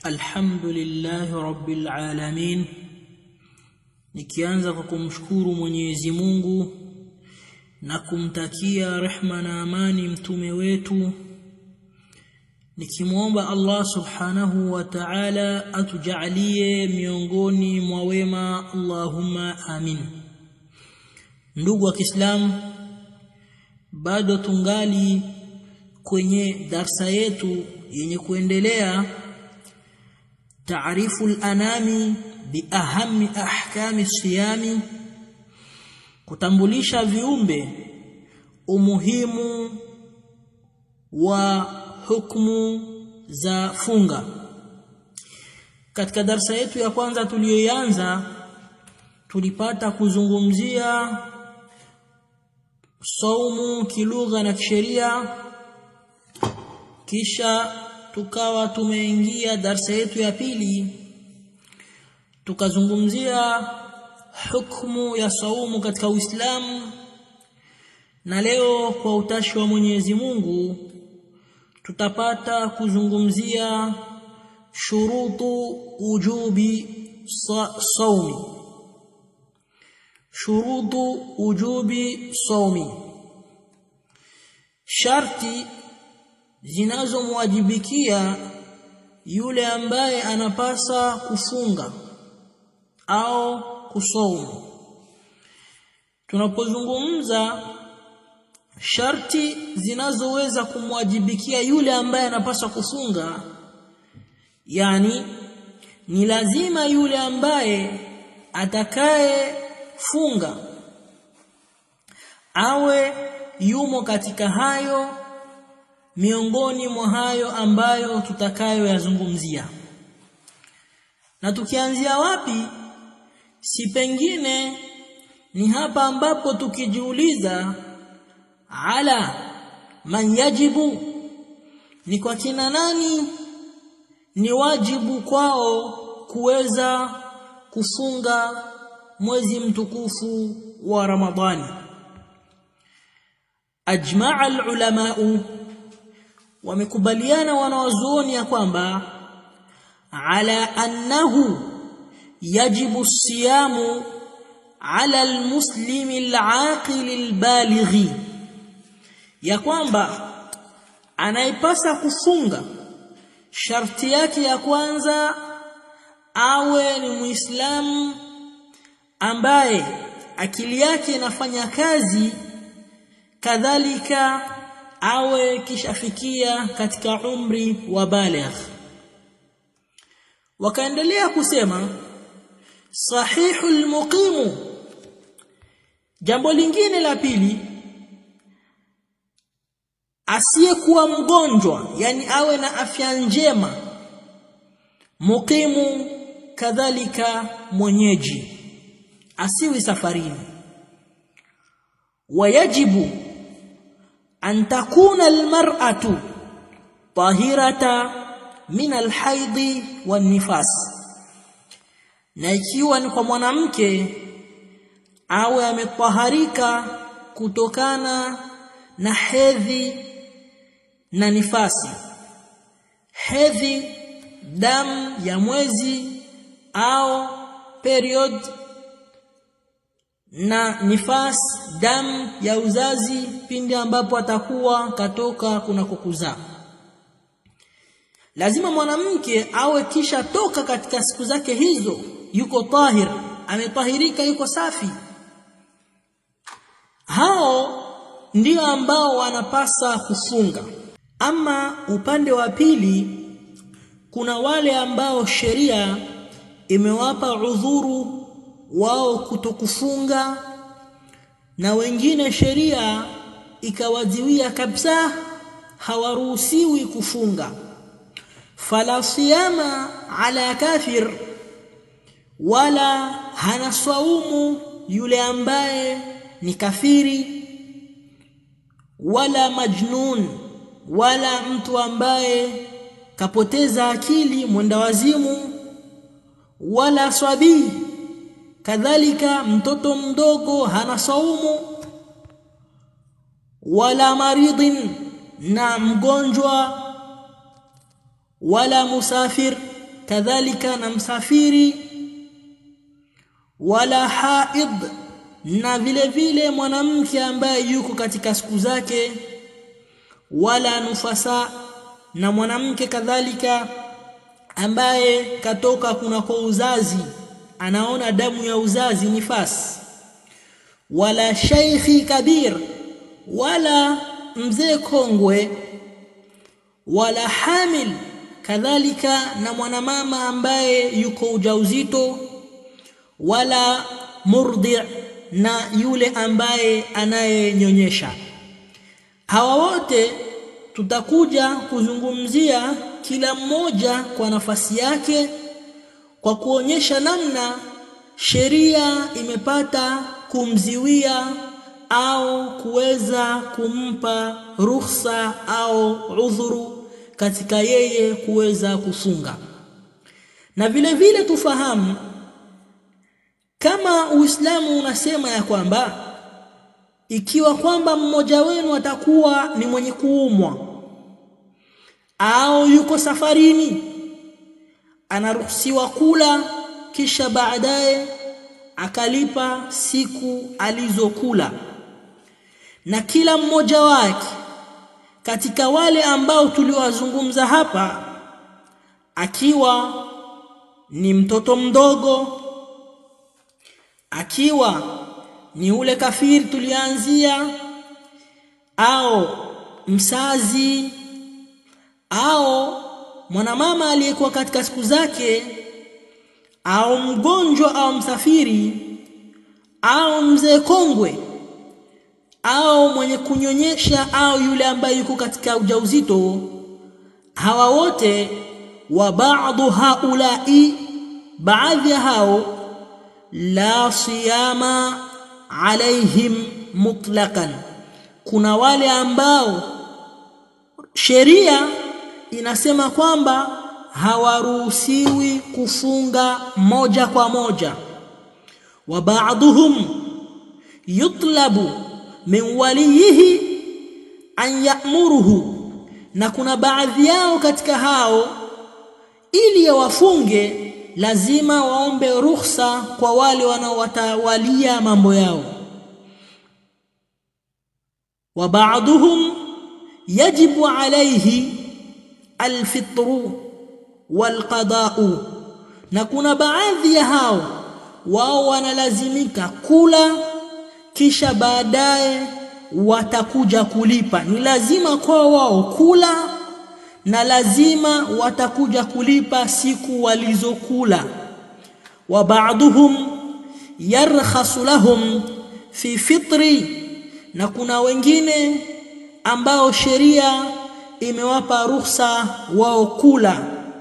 الحمد لله رب العالمين nikianza kwa kumshukuru Mwenyezi Mungu na kumtakia rehma na amani mtume wetu nikimwomba Allah subhanahu wa ta'ala atujalie miongoni mwa wema Allahumma amin ndugu wa Kiislamu bado tungali kwenye darsa yetu yenye kuendelea taarifu al-anami biahami ahkami siyami kutambulisha viumbe umuhimu wa hukumu za funga katika darsa yetu ya kwanza tuliyoanza tulipata kuzungumzia saumu kilugha na kisheria kisha tukawa tumeingia darsa yetu ya pili tukazungumzia hukumu ya saumu katika Uislamu na leo kwa utashi wa Mwenyezi Mungu tutapata kuzungumzia shurutu ujubi saumi shurutu ujubi saumi sharti zinazomwajibikia yule ambaye anapasa kufunga au kusaumu tunapozungumza sharti zinazoweza kumwajibikia yule ambaye anapaswa kufunga yani ni lazima yule ambaye atakaye funga awe yumo katika hayo miongoni mwa hayo ambayo tutakayoyazungumzia na tukianzia wapi si pengine ni hapa ambapo tukijiuliza ala man yajibu ni kwa kina nani ni wajibu kwao kuweza kufunga mwezi mtukufu wa Ramadhani ajmaa al wamekubaliana wanawazuoni ya kwamba ala annahu yajibu siyamu ala almuslimi alaqil albalighi ya kwamba anaipasa kufunga sharti yake ya kwanza awe ni muislamu ambaye akili yake inafanya kazi kadhalika awe kishafikia katika umri wa baligh wakaendelea kusema sahihul muqimu jambo lingine la pili asiyekuwa mgonjwa yani awe na afya njema muqimu kadhalika mwenyeji asiwi safarini wayajibu an takuna almar'atu tahirata min alhaidhi wan nifas na ikiwa ni kwa mwanamke awe ametaharika kutokana na hedhi na nifasi hedhi damu ya mwezi au period na nifas damu ya uzazi pindi ambapo atakuwa katoka kuna kukuzaa lazima mwanamke awe kisha toka katika siku zake hizo yuko tahir ametahirika yuko safi hao ndio ambao wanapasa kufunga ama upande wa pili kuna wale ambao sheria imewapa udhuru wao kutokufunga na wengine sheria ikawaziwia kabisa hawaruhusiwi kufunga fala siyama ala kafir wala hana saumu yule ambaye ni kafiri wala majnun wala mtu ambaye kapoteza akili mwenda wazimu wala swabii kadhalika mtoto mdogo hana saumu wala maridhin na mgonjwa wala musafir kadhalika na msafiri wala haid na vile vile mwanamke ambaye yuko katika siku zake wala nufasa na mwanamke kadhalika ambaye katoka kuna kwa uzazi anaona damu ya uzazi nifasi wala shaykhi kabir wala mzee kongwe wala hamil kadhalika na mwanamama ambaye yuko ujauzito wala murdi na yule ambaye anayenyonyesha hawa wote tutakuja kuzungumzia kila mmoja kwa nafasi yake kwa kuonyesha namna sheria imepata kumziwia au kuweza kumpa ruhusa au udhuru katika yeye kuweza kufunga na vile vile tufahamu kama Uislamu unasema ya kwamba ikiwa kwamba mmoja wenu atakuwa ni mwenye kuumwa au yuko safarini anaruhusiwa kula kisha baadaye akalipa siku alizokula na kila mmoja wake katika wale ambao tuliwazungumza hapa akiwa ni mtoto mdogo akiwa ni ule kafiri tulianzia au msazi au mwanamama aliyekuwa katika siku zake au mgonjwa au msafiri au mzee kongwe au mwenye kunyonyesha au yule ambaye yuko katika ujauzito hawa wote wa baadhi haulai baadhi ya hao la siyama alaihim mutlaqan kuna wale ambao sheria inasema kwamba hawaruhusiwi kufunga moja kwa moja wa ba'dhum yutlabu min waliyihi an ya'muruhu na kuna baadhi yao katika hao ili wafunge lazima waombe ruhusa kwa wale wanaowatawalia mambo yao wa ba'dhum yajibu alayhi alfitru walqada'u na kuna baadhi ya hao wao wanalazimika kula kisha baadaye watakuja kulipa ni lazima kwa wao kula na lazima watakuja kulipa siku walizokula wa ba'dhum yarkhasu lahum fi fitri na kuna wengine ambao sheria imewapa ruhusa wao kula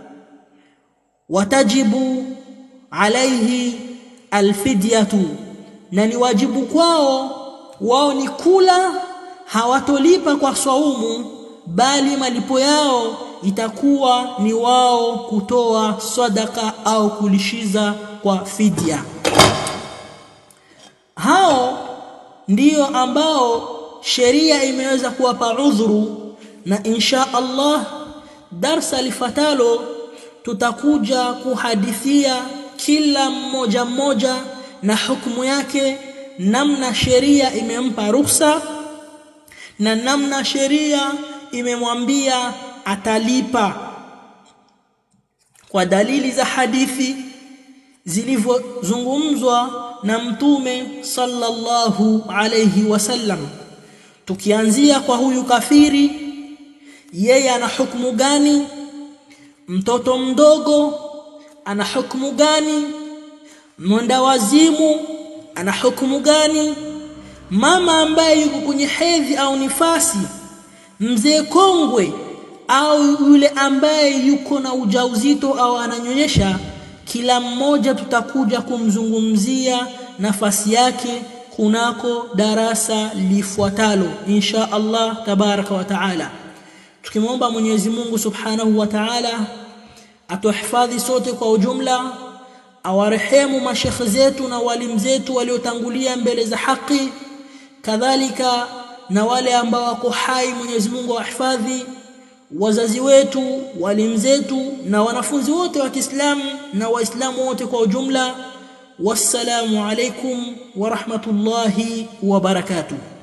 watajibu alaihi alfidyatu na ni wajibu kwao wao ni kula hawatolipa kwa swaumu bali malipo yao itakuwa ni wao kutoa sadaka au kulishiza kwa fidya hao ndiyo ambao sheria imeweza kuwapa udhuru na insha Allah darsa lifatalo tutakuja kuhadithia kila mmoja mmoja na hukumu yake namna sheria imempa ruhusa na namna sheria imemwambia atalipa kwa dalili za hadithi zilivyozungumzwa na mtume sallallahu alayhi wasallam tukianzia kwa huyu kafiri yeye ana hukumu gani mtoto mdogo ana hukumu gani mwenda wazimu ana hukumu gani mama ambaye yuko kwenye hedhi au nifasi mzee kongwe au yule ambaye yuko na ujauzito au ananyonyesha kila mmoja tutakuja kumzungumzia nafasi yake kunako darasa lifuatalo insha Allah tabaraka wa taala tukimwomba Mwenyezi Mungu Subhanahu wa Ta'ala atuhifadhi sote kwa ujumla awarehemu mashekhe zetu na walimu zetu waliotangulia mbele za haki kadhalika na wale ambao wako hai Mwenyezi Mungu awahifadhi wazazi wetu walimu zetu na wanafunzi wote wa Kiislamu na waislamu wote kwa ujumla wassalamu alaikum wa rahmatullahi wa barakatuh